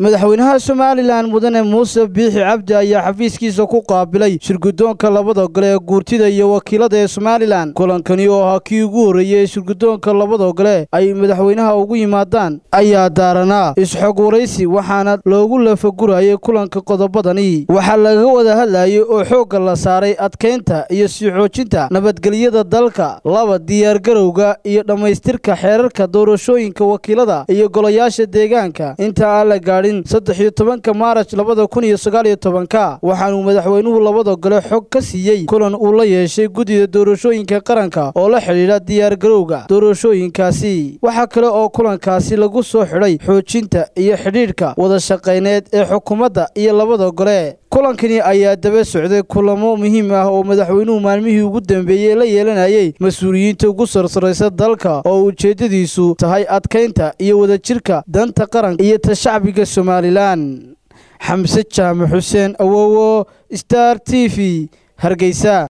madaxweynaha somalilan mudane muuse biixi cabdi ayaa xafiiskiisa ku qaabilay shirgudoonka labada gole ee guurtida iyo wakiilada ee somalilan kulankani oo ahaa kii ugu horreeyey ee shirgudoonka labada gole ay madaxweynaha ugu yimaadaan ayaa daaranaa isxog waraysi waxaana loogu lafagurayay kulanka qodobadani waxaa laga wada hadlayay oo xoogga la saaray adkaynta iyo sii xoojinta nabadgelyada dalka laba diyaargarowga iyo dhammaystirka xeerarka doorashooyinka wakiilada iyo golayaasha deegaanka inta aan la gaadhin saddex iyo tobanka maaraj labada kun iyo sagaal iyo tobanka waxaanuu madaxweynuhu labada gole xog ka siiyey kulan uu la yeeshay guddida doorashooyinka qaranka oo la xidhiidha diyaargarowga doorashooyinkaasi waxaa kale oo kulankaasi lagu soo xidhay xoojinta iyo xidhiidhka wada shaqayneed ee xukuumadda iyo labada gole kulankani ayaa daba socday kulamo muhiim ah oo madaxweynuhu maalmihii ugu dambeeyey la yeelanayay mas-uuliyiinta ugu sarsaraysa dalka oo ujeeddadiisu tahay adkaynta iyo wadajirka danta qaranka iyo ta shacbiga somalilan xamse jaamac xuseen awowo star t v hargeysa